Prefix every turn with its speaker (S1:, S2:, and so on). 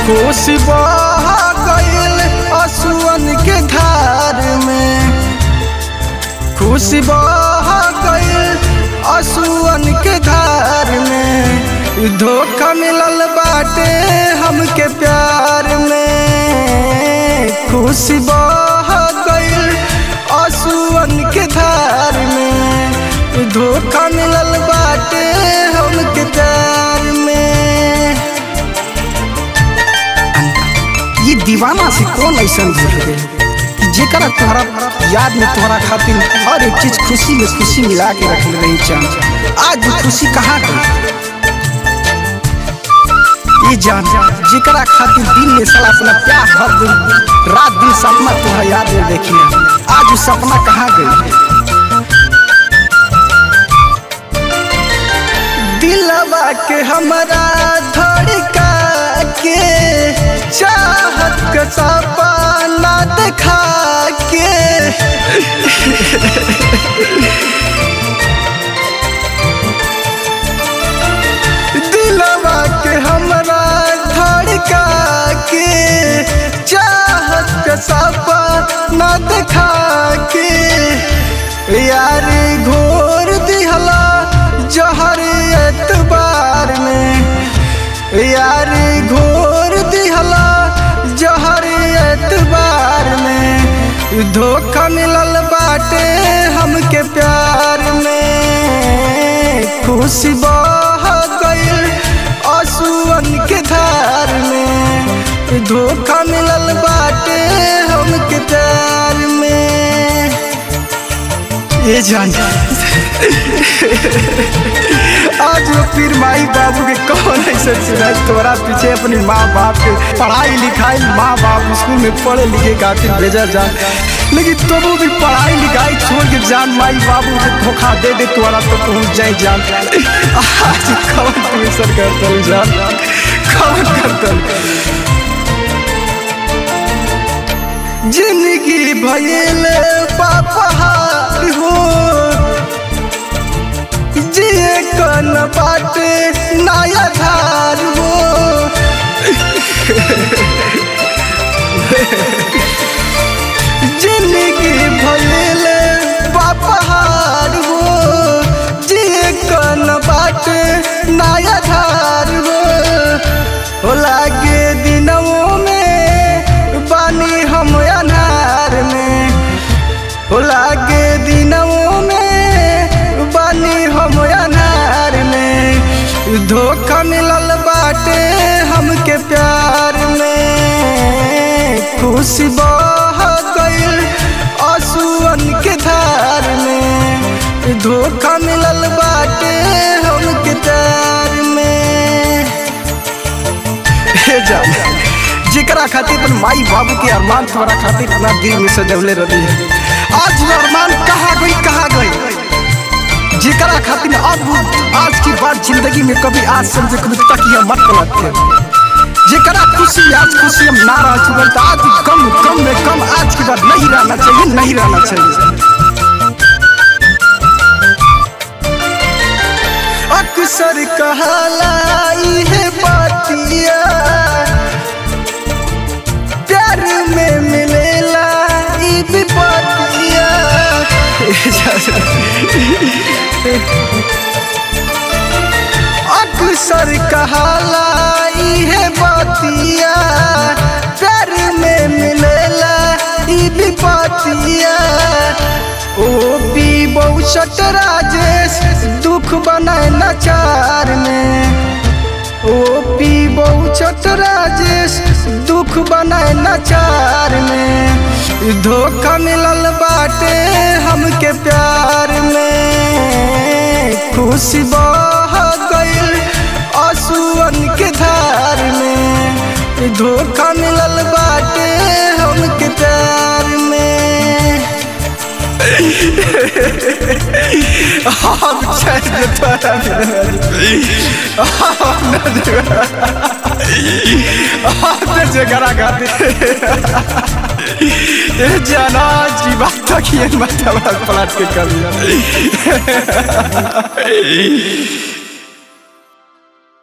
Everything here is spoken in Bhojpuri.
S1: कोसी बह गईल असुअन के धार में खुशी बह गईल असुअन के धार में धोखा मिलल बाटे हमके प्यार में खुशी बह गईल असुअन के धार में धोखा मिलल बाटे हमके प्यार में ये दीवाना से कौन ऐसा भूल गए कि जेकरा तुम्हारा याद में तुम्हारा खातिर हर एक चीज खुशी में खुशी मिला के रख रही चांद आज वो खुशी कहाँ गई ये जान जेकरा खातिर दिन में साला अपना प्यार हर दिन रात दिन सपना तुम्हारा याद में देखी आज वो सपना कहाँ गई दिलवा के हमारा धड़का के चाहत के सपना देखा के दिलवा के हमारा धड़का के चाहत के सपना देखा के यार घोर दिहला जहर एतबार में यार घोर दिहला जहर एतबार में धोखा मिलल बाटे हमके प्यार में खुशी बह गईल असुअन के धार में धोखा मिलल बाटे हमके प्यार में ये जान आज वो पीर माई बाबू के कौन ऐसा चुना तोरा पीछे अपनी माँ बाप के पढ़ाई लिखाई माँ बाप स्कूल में पढ़े लिखे खातिर भेजा जान लेकिन तुम भी पढ़ाई लिखाई छोड़ के जान माई बाबू के धोखा दे दे तुम्हारा तो पहुंच जाए जान आज कौन ट्यूशन करतल जान कौन करतल जिंदगी भयल पापहार हो जिए कन बाटे नया धार हो जिंदगी भयल पापहार हो जिए कन बाटे नया धार हो हो लागे दिनों में बानी हम अनार में हो लागे दिनों में बानी हम अनार में धोखा मिलल बाटे हमके प्यार में खुशी बह गईल असुअन के धार में धोखा मिलल बाटे हमके प्यार में हे जान जेकरा खातिर अपन माई बाबू के अरमान तुम्हारा खातिर अपना दिल में सजवले रही है आज वो अरमान कहाँ गई कहाँ गई जेकरा खातिर अब आज की बात जिंदगी में कभी आज समझे कभी तकिया मत पलटते जेकरा खुशी आज खुशी हम ना रह चुके तो आज कम कम में कम आज की बात नहीं रहना चाहिए नहीं रहना चाहिए अक्सर कहला है बातिया प्यार में मिलेला ई विपतिया अक्सर कहला है बातिया प्यार में मिलेला ई विपतिया ओ पी बहुचट राजेश दुख बनाए नचार में ओ पी बहुचट राजेश दुख बनाए नचार में धोखा मिलल बाटे हमके प्यार में खुशी बह गईल असुअन के धार में धोखा मिलल बाटे हमके प्यार में हम चाहिए तोरा हम जगरा खातिर ए जाना जी बात तक ये मतलब पलट के कभी